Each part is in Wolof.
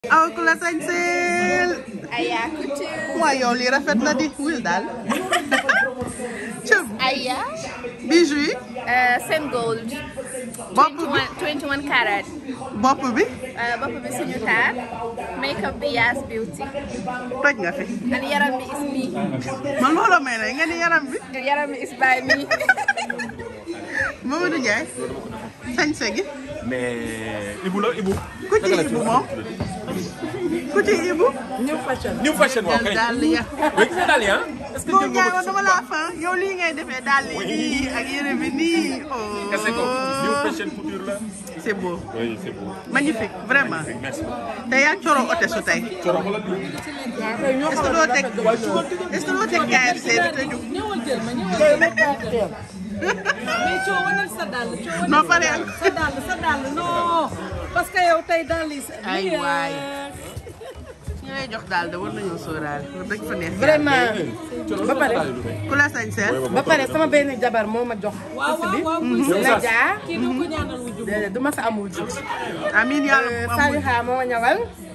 aw ku la sañseel Aya Couture. waaye yow lii rafet na di wil daal cëm Aya. bijou yi Uh, Sen Gold. bopp bi 21, 21 carat. bopp bi Uh, bopp bi suñu taar. Makeup bi Yas Beauty. toj nga fi And yaram bi is me. man looloo may na nga ni yaram bi Yaram bi is by me. Mamadou Ndiaye sañse gi mais Ibou la Ibou. ku ci ibu moom ku ci ibu New fashion waaw kay. daal ya mais gis nga daal ya est-ce que moo jël Ndiaye nga man ko dama laa fan yow lii ngay defee daal yi nii ak yére bi nii oh kese ko New fashion couture la. c'est beau oui c'est beau. magnifique vraiment merci. te yaa coro ote su tey Coro xoolal lii. est-ce que doo teg est-ce que doo teg KFC bi tëju ñëwal jël ma ñëwal jël mais coo wanal sa dàll coo wanal noo pare ak sa dàll sa dàll non parce que yow tey dàll yi sa Ay waay. ñi lay jox daal de war nañoo sóoraale wax dëgg fa neex vraiment ba pare ku la sañseel ba pare sama benn jabar moo ma jox waaw waaw waaw muy la sa jaar kii doo ko ñaanal wu jub déedéet du ma sa amul ji amiin yàlla bu amul Saliha moo ma ñawal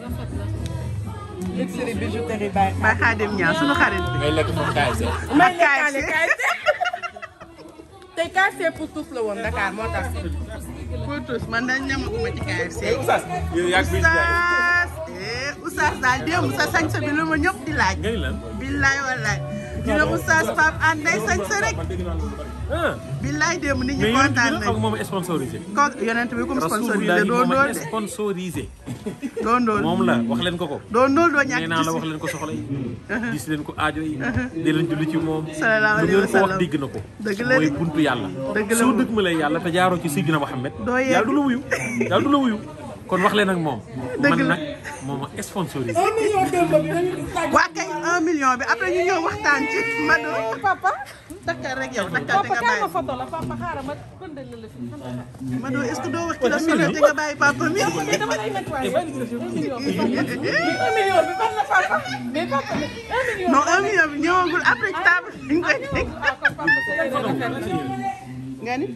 luxury bijouterie bay ba xaadim ñaa sunu xarit bi ngay lekk moom KFC. may ak lekkaale KFC. KFC tey KFC pour tous la woon Dakar moo tax pour tous man dañ ñamaguma ci KFC Oustaz yow yaa ngi biir jaay. Oustaz eh Oustaz daal démb sa sañse bi lu ma ñëpp di laaj nga ni lan. billaay wallaay ñu ne Oustaz Pape Hann day sañse rek ah. billaay démb nit ñi mais yonent bi kontaan nag xam nañ nga moom est sponsorisé. ko yonent bi comme sponsorisé Rasulullah doo moom ndóol est de sponsorisé. doo ndóol moom la wax leen ko ko. doo ndóol doo ñàkk nee naa la wax ci leen ko soxla yi. gis leen ko aajo yi. di leen julli ci moom. Sallallahu alayhi lu wa ngeen ko wax sallam. dégg na ko. Dëgg la de. mooy buntu yàlla. Dëgg la soo moom. dëgg ma lay yàlla te jaaroo ci Sidina Mohamed. Doo yegg. yàlla du la wuyu. yàlla du la wuyu. kon wax leen ak moom. Dëgg man la. nag moom ma sponsorisé. waa kay un million bi après ñu ñëw waxtaan ci Mado papa takkal rek yow takkal te papa nga kaay ma bàyyi photo la papa xaaral ma bëndal la la fi Mado est-ce que doo wax ci la solo te nga bàyyi papa mi mais dama lay nettoyer un million bi un million bi ban la papa mais papa un million non un million bi ñëwagul après ci table bi nga koy teg ah kon papa c'est nga ni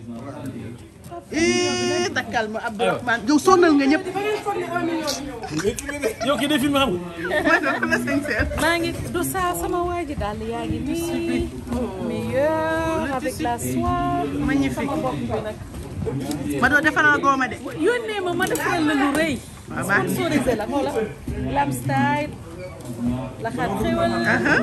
ii takkal ma Abdourahmane yow sonal nga ñëpp yow kii day filmé xam nga. Mado ku la sincère maa ngi du saa sama waa ji daal yaa ngi nii meilleur avec la soie magnifique sama bopp bi nag Mado defaral gooma de yónnee ma ma defal la lu rëy waaw baax na. sponsorisé la xoola lam style la xaat xewal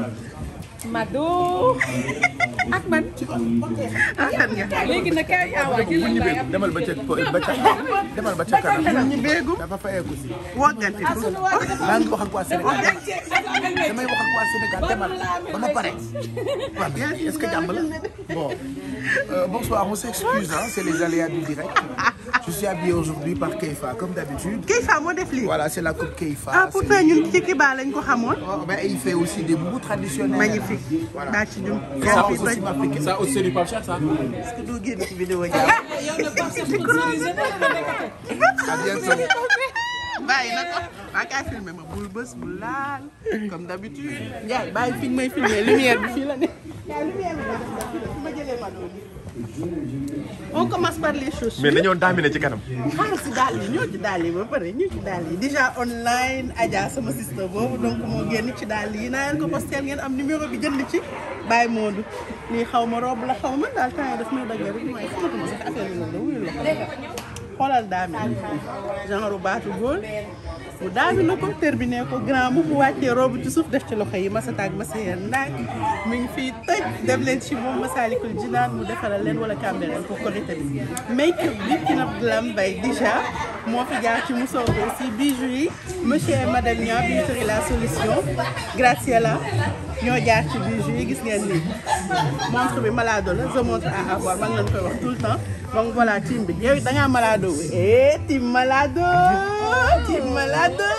Mado ak man rafet nga léegi nag kay awa jëlal laay am demal ba ca ba ca demal ba ca kanam ñu béegu dafa fayeeku si wogganti sunu waa ji dafa maa ngi wax ak waa Sénégal damay wax ak waa Sénégal demal ba ma pare waaw est-ce que jàmm la bon euh, bonsoir on s'excuse hein, c'est les aléas du direct je suis habillé aujourd'hui par Keifa comme d'habitude Keifa moo def lii voilà c'est la coupe Keifa ah c'est- pourtant ñun ci Kiba lañ ko xamoon Oh, ben, il fait aussi des boubous traditionnels magnifique daa ci jum Ça yaa fi aussi toj m'applique. ça aussi c'est du Pape Cheikh ça. est-ce que doo génn ci vidéo jàmm yow nag par sponsorisé na la nekkate à bientôt bàyyi na ko waa kaay filmé ma bul bës bul laal comme d'habitude Ndiaye bàyyi fi nga may filmé lumière bi fii la ne yaa lumière bi nga def ndax fi ma jëlee ma doon on commence par les chaussures mais dañoo daamine ci kanam. xaaral si daal yi ñoo ci daal yi ba pare ñu ci daal yi déjà online Adja sama sister boobu donc moo génn ci daal yi naa leen ko postel ngeen am numéro bi jënd ci Baye Modou lii xaw ma robe la xaw ma daal temps yi daf may dagg rek mooy xamatuma sax affaire bi noonu wuyul la xoolal daami genre baatu góor mu daami na ko terminé ko grand bu mu wàccee robe ci suuf def ci loxo yi masa taag masa yeen ndaag mi ngi fii tëj dem leen ci moom Massalikul Jinaan mu defaral leen wala Cambérène pour korité bi make up bi Kinab Lam Bay déjà moo fi jaar ci musóor bi aussi bijoux yi monsieur et madame Nia bijouterie la solution Graciela ñoo jaar ci bijoux yi gis ngeen nii montre bi malado la je montre à avoir maa ngi leen koy wax tout le temps donc voilà team bi yow it da ngaa malado wu eh team malado team malado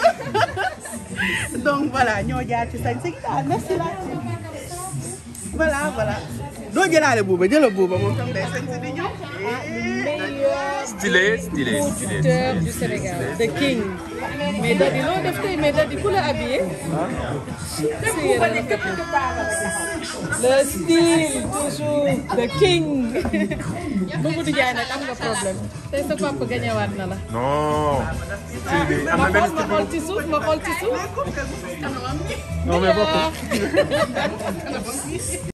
donc voilà ñoo jaar ci sañ si ah merci la team voilà voilà doo jëlaale buuba jëla buuba moom tam day sañ si di ñëw stylé stylé stylé Auteur du Sénégal the king mais Dadi loo def tey mais Dadi ku la habillé. le style toujours the king. Mamadou Ndiaye nag am nga problème tey sa papa gañewaat na la. non style bi am ma na benn xool ma style xool ci suuf ma xool ci suuf. non mais bokkul